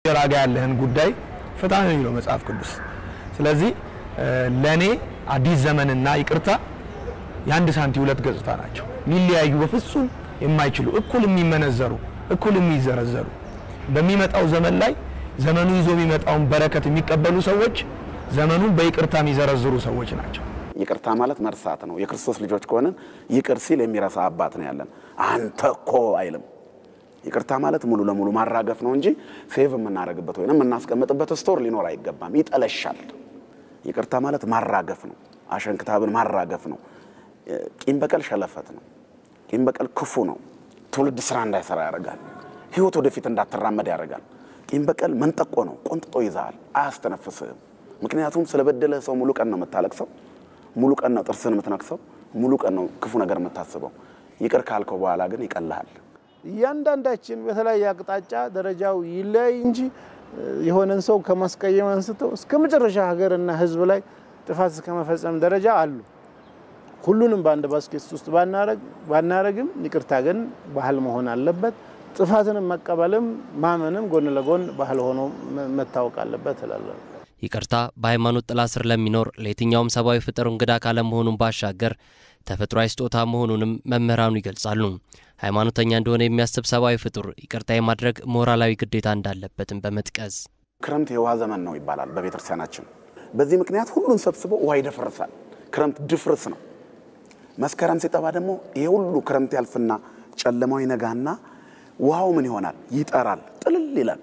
ባልንጀራ ጋር ያለህን ጉዳይ ፍታ ነው የሚለው መጽሐፍ ቅዱስ። ስለዚህ ለእኔ አዲስ ዘመንና ይቅርታ የአንድ ሳንቲም ሁለት ገጽታ ናቸው። ሊለያዩ በፍጹም የማይችሉ እኩል የሚመነዘሩ እኩል የሚዘረዘሩ በሚመጣው ዘመን ላይ ዘመኑ ይዞ የሚመጣውን በረከት የሚቀበሉ ሰዎች ዘመኑን በይቅርታ የሚዘረዝሩ ሰዎች ናቸው። ይቅርታ ማለት መርሳት ነው። የክርስቶስ ልጆች ከሆንን ይቅር ሲል የሚረሳ አባት ነው ያለን። አንተ እኮ አይልም። ይቅርታ ማለት ሙሉ ለሙሉ ማራገፍ ነው እንጂ ሴቭ የምናደርግበት ወይም የምናስቀምጥበት ስቶር ሊኖር አይገባም። ይጠለሻል። ይቅርታ ማለት ማራገፍ ነው። አሸንክታብን ማራገፍ ነው። ቂም በቀል ሸለፈት ነው። ቂም በቀል ክፉ ነው። ትውልድ ስራ እንዳይሰራ ያደርጋል። ህይወት ወደፊት እንዳትራመድ ያደርጋል። ቂም በቀል መንጠቆ ነው። ቆንጥጦ ይዛሃል፣ አያስተነፍስህም። ምክንያቱም ስለበደለ ሰው ሙሉ ቀን ነው የምታለቅሰው፣ ሙሉ ቀን ነው ጥርስን የምትነክሰው፣ ሙሉ ቀን ነው ክፉ ነገር የምታስበው። ይቅር ካልከው በኋላ ግን ይቀልሃል። እያንዳንዳችን በተለያየ አቅጣጫ ደረጃው ይለያይ እንጂ የሆነን ሰው ከማስቀየም አንስተው እስከ መጨረሻ ሀገርና ህዝብ ላይ ጥፋት እስከ መፈጸም ደረጃ አሉ። ሁሉንም በአንድ ባስኬት ውስጥ ባናረግም ይቅርታ ግን ባህል መሆን አለበት። ጥፋትንም መቀበልም ማመንም ጎን ለጎን ባህል ሆኖ መታወቅ አለበት እላለሁ። ይቅርታ በሃይማኖት ጥላ ስር ለሚኖር ለየትኛውም ሰብአዊ ፍጥር እንግዳ ካለመሆኑን ባሻገር ተፈጥሯዊ ስጦታ መሆኑንም መምህራኑ ይገልጻሉ። ሃይማኖተኛ እንደሆነ የሚያስብ ሰብአዊ ፍጡር ይቅርታ የማድረግ ሞራላዊ ግዴታ እንዳለበትም በመጥቀስ ክረምት የውሃ ዘመን ነው ይባላል በቤተክርስቲያናችን። በዚህ ምክንያት ሁሉን ሰብስቦ ውሃ ይደፈርሳል። ክረምት ድፍርስ ነው። መስከረም ሲጠባ ደግሞ ይሄ ሁሉ ክረምት ያልፍና ጨለማው ይነጋና ውሃው ምን ይሆናል? ይጠራል፣ ጥልል ይላል።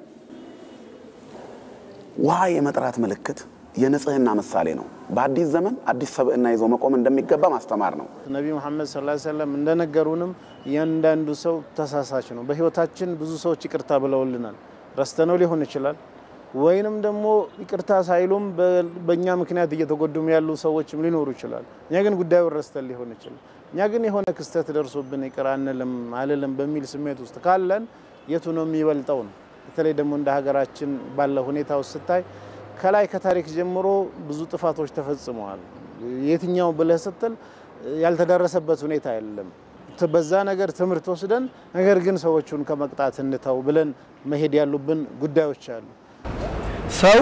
ውሃ የመጥራት ምልክት የንጽህና ምሳሌ ነው። በአዲስ ዘመን አዲስ ሰብዕና ይዞ መቆም እንደሚገባ ማስተማር ነው። ነቢ ሙሐመድ ሰለላሁ ዐለይሂ ወሰለም እንደነገሩንም እያንዳንዱ ሰው ተሳሳች ነው። በህይወታችን ብዙ ሰዎች ይቅርታ ብለውልናል። ረስተነው ሊሆን ይችላል ወይንም ደግሞ ይቅርታ ሳይሉም በእኛ ምክንያት እየተጎዱም ያሉ ሰዎችም ሊኖሩ ይችላል። እኛ ግን ጉዳዩን ረስተን ሊሆን ይችላል። እኛ ግን የሆነ ክስተት ደርሶብን ይቅር አንልም አልልም በሚል ስሜት ውስጥ ካለን የቱ ነው የሚበልጠው ነው። በተለይ ደግሞ እንደ ሀገራችን ባለ ሁኔታ ውስጥ ስታይ ከላይ ከታሪክ ጀምሮ ብዙ ጥፋቶች ተፈጽመዋል። የትኛው ብለህ ስትል ያልተደረሰበት ሁኔታ የለም። በዛ ነገር ትምህርት ወስደን ነገር ግን ሰዎቹን ከመቅጣት እንተው ብለን መሄድ ያሉብን ጉዳዮች አሉ። ሰው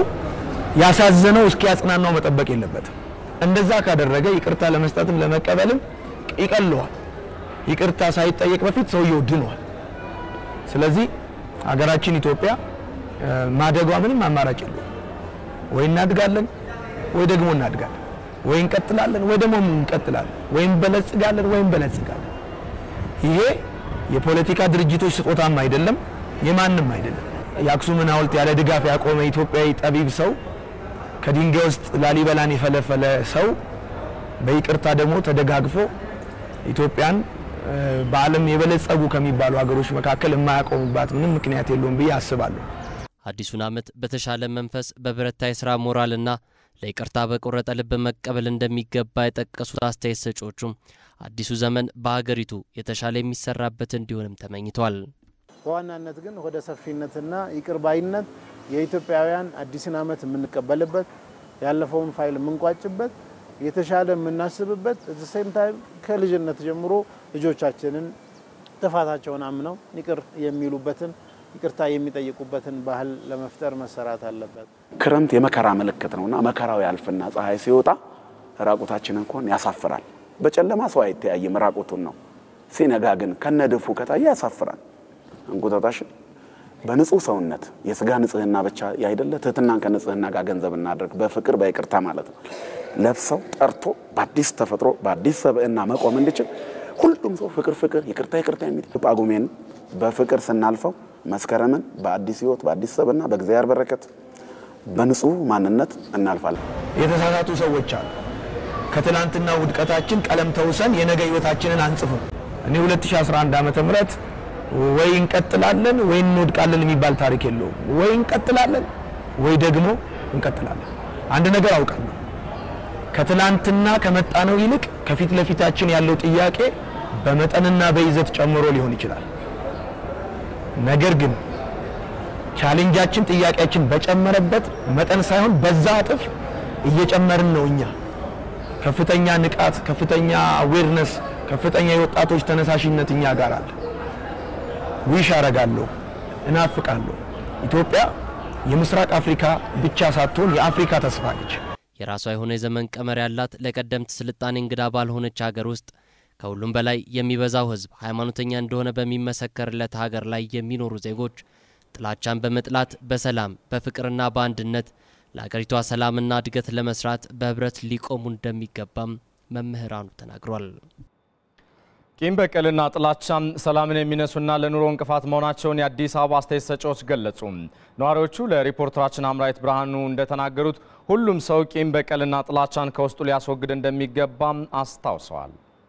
ያሳዘነው እስኪ ያጽናናው መጠበቅ የለበትም። እንደዛ ካደረገ ይቅርታ ለመስጠትም ለመቀበልም ይቀለዋል። ይቅርታ ሳይጠየቅ በፊት ሰውየው ድኗል። ስለዚህ ሀገራችን ኢትዮጵያ ማደጓ ምንም አማራጭ የለውም። ወይ እናድጋለን ወይ ደግሞ እናድጋለን፣ ወይ እንቀጥላለን ወይ ደግሞ እንቀጥላለን፣ ወይም በለጽጋለን ወይም በለጽጋለን። ይሄ የፖለቲካ ድርጅቶች ስጦታም አይደለም፣ የማንም አይደለም። የአክሱምን ሐውልት ያለ ድጋፍ ያቆመ ኢትዮጵያዊ ጠቢብ ሰው ከድንጋይ ውስጥ ላሊበላን የፈለፈለ ሰው በይቅርታ ደግሞ ተደጋግፎ ኢትዮጵያን በዓለም የበለጸጉ ከሚባሉ ሀገሮች መካከል የማያቆምባት ምንም ምክንያት የለውም ብዬ አስባለሁ። አዲሱን ዓመት በተሻለ መንፈስ በበረታ የሥራ ሞራልና ለይቅርታ በቆረጠ ልብ መቀበል እንደሚገባ የጠቀሱት አስተያየት ሰጪዎቹም አዲሱ ዘመን በሀገሪቱ የተሻለ የሚሰራበት እንዲሆንም ተመኝተዋል። በዋናነት ግን ወደ ሰፊነትና ይቅር ባይነት የኢትዮጵያውያን አዲስን ዓመት የምንቀበልበት ያለፈውን ፋይል የምንቋጭበት የተሻለ የምናስብበት ሴም ታይም ከልጅነት ጀምሮ ልጆቻችንን ጥፋታቸውን አምነው ይቅር የሚሉበትን ይቅርታ የሚጠይቁበትን ባህል ለመፍጠር መሰራት አለበት። ክረምት የመከራ ምልክት ነውና መከራው ያልፍና ፀሐይ ሲወጣ ራቁታችንን ከሆን ያሳፍራል። በጨለማ ሰው አይተያይም፣ ራቁቱን ነው። ሲነጋ ግን ከነድፉ ከታየ ያሳፍራል። እንቁጣጣሽን በንጹህ ሰውነት የስጋ ንጽህና ብቻ ያይደለ ትህትናን ከንጽህና ጋር ገንዘብ እናድርግ። በፍቅር በይቅርታ ማለት ነው። ለብሰው ጠርቶ በአዲስ ተፈጥሮ በአዲስ ሰብዕና መቆም እንዲችል ሁሉም ሰው ፍቅር ፍቅር ይቅርታ ይቅርታ የሚል ጳጉሜን በፍቅር ስናልፈው መስከረምን በአዲስ ህይወት በአዲስ ሰብዕና በእግዚአብሔር በረከት በንጹህ ማንነት እናልፋለን። የተሳሳቱ ሰዎች አሉ። ከትላንትና ውድቀታችን ቀለም ተውሰን የነገ ህይወታችንን አንጽፍም። እኔ 2011 ዓመተ ምህረት ወይ እንቀጥላለን ወይ እንወድቃለን የሚባል ታሪክ የለውም። ወይ እንቀጥላለን ወይ ደግሞ እንቀጥላለን። አንድ ነገር አውቃለሁ። ከትላንትና ከመጣነው ይልቅ ከፊት ለፊታችን ያለው ጥያቄ በመጠንና በይዘት ጨምሮ ሊሆን ይችላል። ነገር ግን ቻሌንጃችን ጥያቄያችን በጨመረበት መጠን ሳይሆን በዛ እጥፍ እየጨመርን ነው። እኛ ከፍተኛ ንቃት፣ ከፍተኛ አዌርነስ፣ ከፍተኛ የወጣቶች ተነሳሽነት እኛ ጋር አለ። ዊሽ አረጋለሁ፣ እናፍቃለሁ። ኢትዮጵያ የምስራቅ አፍሪካ ብቻ ሳትሆን የአፍሪካ ተስፋ ነች። የራሷ የሆነ የዘመን ቀመር ያላት ለቀደምት ስልጣኔ እንግዳ ባልሆነች ሀገር ውስጥ ከሁሉም በላይ የሚበዛው ሕዝብ ሃይማኖተኛ እንደሆነ በሚመሰከርለት ሀገር ላይ የሚኖሩ ዜጎች ጥላቻን በመጥላት በሰላም በፍቅርና በአንድነት ለአገሪቷ ሰላምና እድገት ለመስራት በህብረት ሊቆሙ እንደሚገባም መምህራኑ ተናግሯል። ቂም በቀልና ጥላቻም ሰላምን የሚነሱና ለኑሮ እንቅፋት መሆናቸውን የአዲስ አበባ አስተያየት ሰጪዎች ገለጹ። ነዋሪዎቹ ለሪፖርተራችን አምራይት ብርሃኑ እንደተናገሩት ሁሉም ሰው ቂም በቀልና ጥላቻን ከውስጡ ሊያስወግድ እንደሚገባም አስታውሰዋል።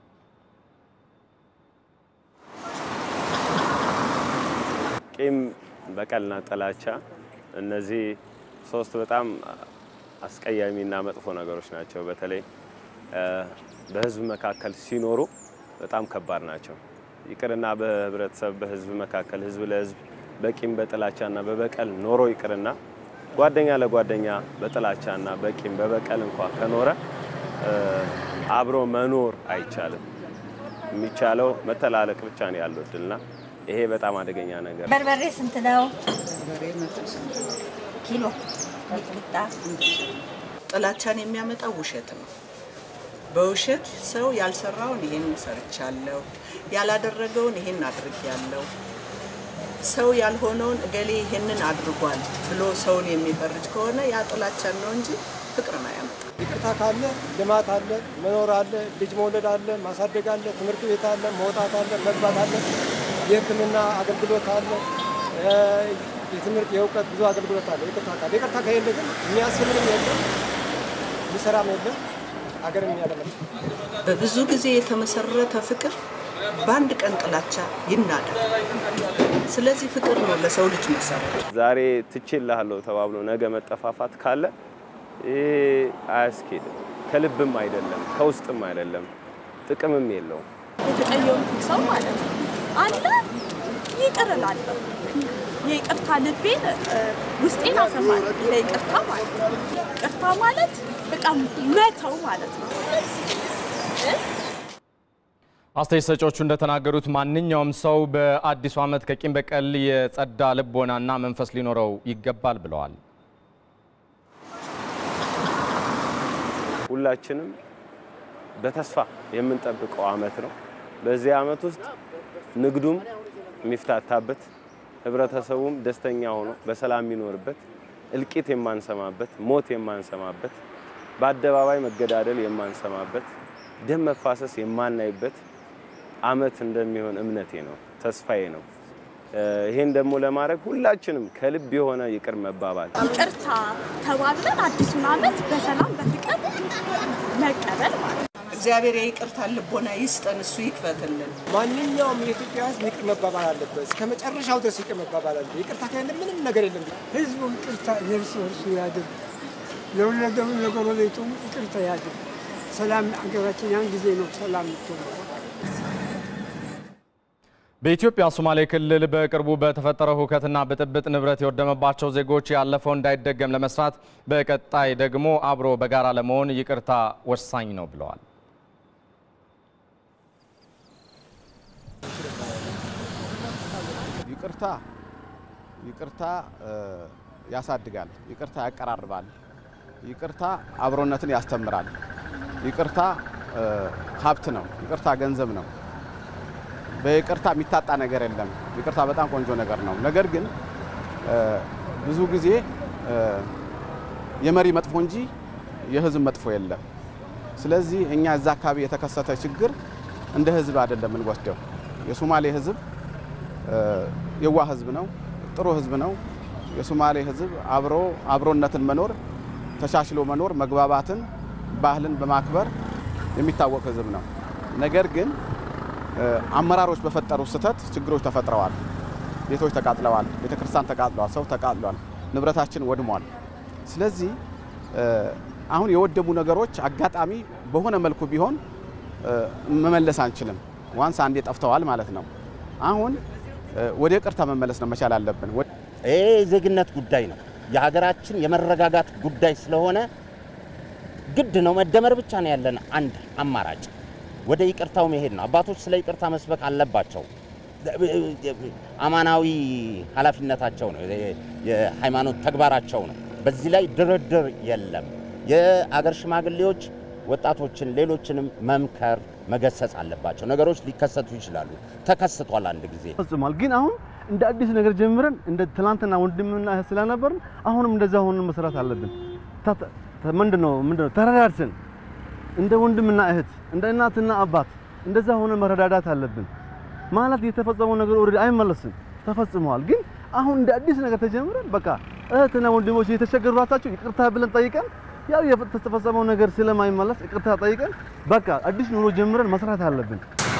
ቂም በቀልና ጥላቻ እነዚህ ሶስት በጣም አስቀያሚና መጥፎ ነገሮች ናቸው። በተለይ በህዝብ መካከል ሲኖሩ በጣም ከባድ ናቸው። ይቅርና በህብረተሰብ በህዝብ መካከል ህዝብ ለህዝብ በቂም በጥላቻና በበቀል ኖሮ ይቅርና ጓደኛ ለጓደኛ በጥላቻና በቂም በበቀል እንኳ ከኖረ አብሮ መኖር አይቻልም። የሚቻለው መተላለቅ ብቻ ነው ያለው እድልና ይሄ በጣም አደገኛ ነገር ነው። በርበሬ ስንት ነው ኪሎ? ሚጥሚጣ ጥላቻን የሚያመጣው ውሸት ነው። በውሸት ሰው ያልሰራውን ይሄን ሰርቻለሁ፣ ያላደረገውን ይሄን አድርጌያለሁ፣ ሰው ያልሆነውን እገሌ ይሄንን አድርጓል ብሎ ሰውን የሚፈርጅ ከሆነ ያ ጥላቻን ነው እንጂ ፍቅርን አያመጣም። ይቅርታ ካለ ልማት አለ፣ መኖር አለ፣ ልጅ መውለድ አለ፣ ማሳደግ አለ፣ ትምህርት ቤት አለ፣ መውጣት አለ፣ መግባት አለ፣ የሕክምና አገልግሎት አለ፣ የትምህርት የእውቀት ብዙ አገልግሎት አለ። ይቅርታ ካለ ይቅርታ ከሌለ ግን የሚያስብንም የለም የሚሰራም የለም ሀገርም ያለመ በብዙ ጊዜ የተመሰረተ ፍቅር በአንድ ቀን ጥላቻ ይናዳል። ስለዚህ ፍቅር ነው ለሰው ልጅ መሰረት። ዛሬ ትችላለሁ ተባብሎ ነገ መጠፋፋት ካለ ይሄ አያስኬድም። ከልብም አይደለም፣ ከውስጥም አይደለም፣ ጥቅምም የለውም። የተቀየምኩት ሰው ማለት ነው አለ ይቅር እላለሁ። የይቅርታ ልቤን ውስጤን አሰፋል ለይቅርታ ማለት ነው። ይቅርታ ማለት በቃ መተው ማለት ነው። አስተያየት ሰጪዎቹ እንደተናገሩት ማንኛውም ሰው በአዲሱ ዓመት ከቂም በቀል የጸዳ ልቦናና መንፈስ ሊኖረው ይገባል ብለዋል። ሁላችንም በተስፋ የምንጠብቀው ዓመት ነው። በዚህ ዓመት ውስጥ ንግዱም የሚፍታታበት፣ ህብረተሰቡም ደስተኛ ሆኖ በሰላም የሚኖርበት፣ እልቂት የማንሰማበት፣ ሞት የማንሰማበት፣ በአደባባይ መገዳደል የማንሰማበት፣ ደም መፋሰስ የማናይበት ዓመት እንደሚሆን እምነቴ ነው፣ ተስፋዬ ነው። ይሄን ደግሞ ለማድረግ ሁላችንም ከልብ የሆነ ይቅር መባባል ይቅርታ ተባብለን አዲሱን ዓመት በሰላም በፍቅር መቀበል ማለት ነው። እግዚአብሔር የይቅርታ ልቦና ይስጠን፣ እሱ ይክፈትልን። ማንኛውም የኢትዮጵያ ሕዝብ ይቅር መባባል አለበት። እስከ መጨረሻው ድረስ ይቅር መባባል አለበት። ይቅርታ ከሌለ ምንም ነገር የለም። ህዝቡ ይቅርታ የእርስ በርሱ ያድርግ፣ ለወለደው ለጎረቤቱ ይቅርታ ያድርግ። ሰላም ሀገራችን ያን ጊዜ ነው ሰላም የምትሆነው። በኢትዮጵያ ሶማሌ ክልል በቅርቡ በተፈጠረው ሁከትና ብጥብጥ ንብረት የወደመባቸው ዜጎች ያለፈው እንዳይደገም ለመስራት በቀጣይ ደግሞ አብሮ በጋራ ለመሆን ይቅርታ ወሳኝ ነው ብለዋል። ይቅርታ ይቅርታ ያሳድጋል። ይቅርታ ያቀራርባል። ይቅርታ አብሮነትን ያስተምራል። ይቅርታ ሀብት ነው። ይቅርታ ገንዘብ ነው። በይቅርታ የሚታጣ ነገር የለም። ይቅርታ በጣም ቆንጆ ነገር ነው። ነገር ግን ብዙ ጊዜ የመሪ መጥፎ እንጂ የህዝብ መጥፎ የለም። ስለዚህ እኛ እዛ አካባቢ የተከሰተ ችግር እንደ ህዝብ አይደለም የምንወስደው። የሶማሌ ህዝብ የዋህ ህዝብ ነው። ጥሩ ህዝብ ነው። የሶማሌ ህዝብ አብሮ አብሮነትን መኖር፣ ተሻሽሎ መኖር፣ መግባባትን፣ ባህልን በማክበር የሚታወቅ ህዝብ ነው። ነገር ግን አመራሮች በፈጠሩ ስህተት ችግሮች ተፈጥረዋል። ቤቶች ተቃጥለዋል። ቤተክርስቲያን ተቃጥለዋል። ሰው ተቃጥሏል። ንብረታችን ወድሟል። ስለዚህ አሁን የወደሙ ነገሮች አጋጣሚ በሆነ መልኩ ቢሆን መመለስ አንችልም። ዋንስ አንዴ ጠፍተዋል ማለት ነው። አሁን ወደ ይቅርታ መመለስ ነው መቻል አለብን። ይህ የዜግነት ጉዳይ ነው። የሀገራችን የመረጋጋት ጉዳይ ስለሆነ ግድ ነው። መደመር ብቻ ነው ያለን አንድ አማራጭ ወደ ይቅርታው መሄድ ነው። አባቶች ስለ ይቅርታ መስበክ አለባቸው። አማናዊ ኃላፊነታቸው ነው፣ የሃይማኖት ተግባራቸው ነው። በዚህ ላይ ድርድር የለም። የአገር ሽማግሌዎች ወጣቶችን፣ ሌሎችንም መምከር መገሰጽ አለባቸው። ነገሮች ሊከሰቱ ይችላሉ። ተከስቷል አንድ ጊዜ ፈጽሟል። ግን አሁን እንደ አዲስ ነገር ጀምረን እንደ ትናንትና ወንድምና እህት ስለነበርን አሁንም እንደዛ ሆነን መስራት አለብን። ምንድን ነው ምንድን ነው ተረዳድተን እንደ ወንድምና እህት እንደ እናትና አባት እንደዛ ሆነን መረዳዳት አለብን። ማለት የተፈጸመው ነገር ኦልሬዲ አይመለስም፣ ተፈጽመዋል። ግን አሁን እንደ አዲስ ነገር ተጀምረን በቃ እህትና ወንድሞች የተቸገሩ ራሳቸው ይቅርታ ብለን ጠይቀን ያው የተፈጸመው ነገር ስለማይመለስ ይቅርታ ጠይቀን በቃ አዲስ ኑሮ ጀምረን መስራት አለብን።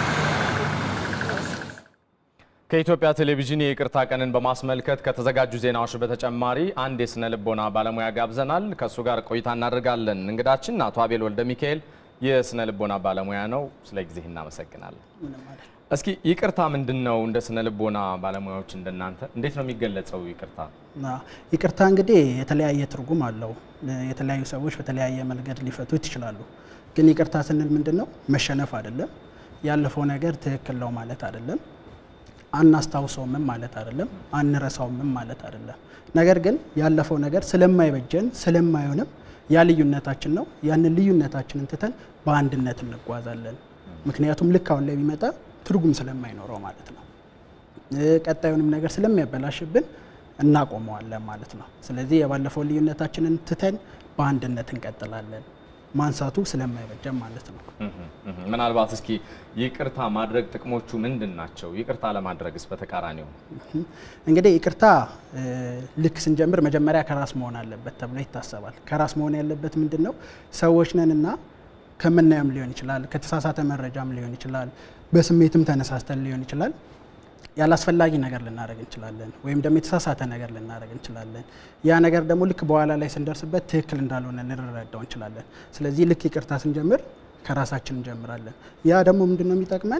ከኢትዮጵያ ቴሌቪዥን የይቅርታ ቀንን በማስመልከት ከተዘጋጁ ዜናዎች በተጨማሪ አንድ የስነ ልቦና ባለሙያ ጋብዘናል። ከእሱ ጋር ቆይታ እናደርጋለን። እንግዳችን አቶ አቤል ወልደ ሚካኤል የስነ ልቦና ባለሙያ ነው። ስለ ጊዜ እናመሰግናለን። እስኪ ይቅርታ ምንድን ነው? እንደ ስነ ልቦና ባለሙያዎች እንደናንተ እንዴት ነው የሚገለጸው ይቅርታ? ይቅርታ እንግዲህ የተለያየ ትርጉም አለው። የተለያዩ ሰዎች በተለያየ መንገድ ሊፈቱት ይችላሉ። ግን ይቅርታ ስንል ምንድን ነው? መሸነፍ አይደለም። ያለፈው ነገር ትክክል ነው ማለት አይደለም። አናስታውሰውምም ማለት አይደለም። አንረሳውምም ማለት አይደለም። ነገር ግን ያለፈው ነገር ስለማይበጀን ስለማይሆንም ያ ልዩነታችን ነው። ያንን ልዩነታችንን ትተን በአንድነት እንጓዛለን። ምክንያቱም ልክ አሁን ላይ ቢመጣ ትርጉም ስለማይኖረው ማለት ነው። ቀጣዩንም ነገር ስለሚያበላሽብን እናቆመዋለን ማለት ነው። ስለዚህ የባለፈው ልዩነታችንን ትተን በአንድነት እንቀጥላለን። ማንሳቱ ስለማይበጀን ማለት ነው። ምናልባት እስኪ ይቅርታ ማድረግ ጥቅሞቹ ምንድን ናቸው? ይቅርታ ለማድረግስ በተቃራኒው? እንግዲህ ይቅርታ ልክ ስንጀምር መጀመሪያ ከራስ መሆን አለበት ተብሎ ይታሰባል። ከራስ መሆን ያለበት ምንድን ነው? ሰዎች ነንና ከምናየም ሊሆን ይችላል፣ ከተሳሳተ መረጃም ሊሆን ይችላል፣ በስሜትም ተነሳስተን ሊሆን ይችላል ያላስፈላጊ ነገር ልናደርግ እንችላለን፣ ወይም ደግሞ የተሳሳተ ነገር ልናደርግ እንችላለን። ያ ነገር ደግሞ ልክ በኋላ ላይ ስንደርስበት ትክክል እንዳልሆነ ልንረዳው እንችላለን። ስለዚህ ልክ ይቅርታ ስንጀምር ከራሳችን እንጀምራለን። ያ ደግሞ ምንድን ነው የሚጠቅመን?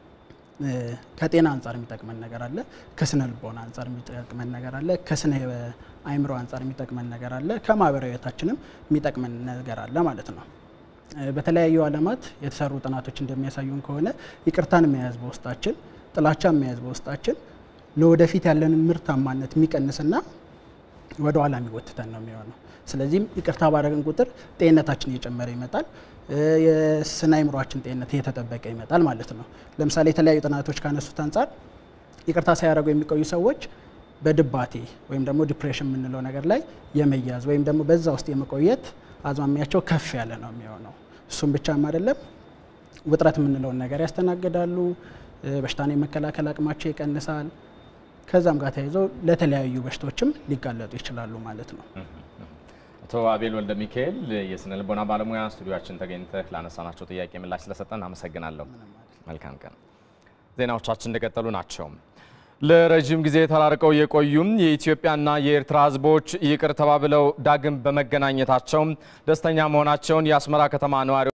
ከጤና አንጻር የሚጠቅመን ነገር አለ፣ ከስነ ልቦና አንጻር የሚጠቅመን ነገር አለ፣ ከስነ አእምሮ አንጻር የሚጠቅመን ነገር አለ፣ ከማህበራዊ ህይወታችንም የሚጠቅመን ነገር አለ ማለት ነው። በተለያዩ ዓለማት የተሰሩ ጥናቶች እንደሚያሳዩን ከሆነ ይቅርታን መያዝ በውስጣችን ጥላቻ መያዝ በውስጣችን ለወደፊት ያለንን ምርታማነት የሚቀንስና ወደ ኋላ የሚጎትተን ነው የሚሆነው። ስለዚህም ይቅርታ ባደረግን ቁጥር ጤንነታችን እየጨመረ ይመጣል። የስነ አእምሯችን ጤንነት እየተጠበቀ ይመጣል ማለት ነው። ለምሳሌ የተለያዩ ጥናቶች ካነሱት አንጻር ይቅርታ ሳያደርጉ የሚቆዩ ሰዎች በድባቴ ወይም ደግሞ ዲፕሬሽን የምንለው ነገር ላይ የመያዝ ወይም ደግሞ በዛ ውስጥ የመቆየት አዝማሚያቸው ከፍ ያለ ነው የሚሆነው። እሱም ብቻም አይደለም፣ ውጥረት የምንለውን ነገር ያስተናግዳሉ። በሽታን የመከላከል አቅማቸው ይቀንሳል። ከዛም ጋር ተያይዘው ለተለያዩ በሽታዎችም ሊጋለጡ ይችላሉ ማለት ነው። አቶ አቤል ወልደ ሚካኤል የስነ ልቦና ባለሙያ ስቱዲዮችን ተገኝተህ ላነሳናቸው ጥያቄ ምላሽ ስለሰጠን አመሰግናለሁ። መልካም ቀን። ዜናዎቻችን እንደቀጠሉ ናቸው። ለረዥም ጊዜ ተራርቀው የቆዩም የኢትዮጵያና የኤርትራ ሕዝቦች ይቅር ተባብለው ዳግም በመገናኘታቸው ደስተኛ መሆናቸውን የአስመራ ከተማ ነዋሪዎች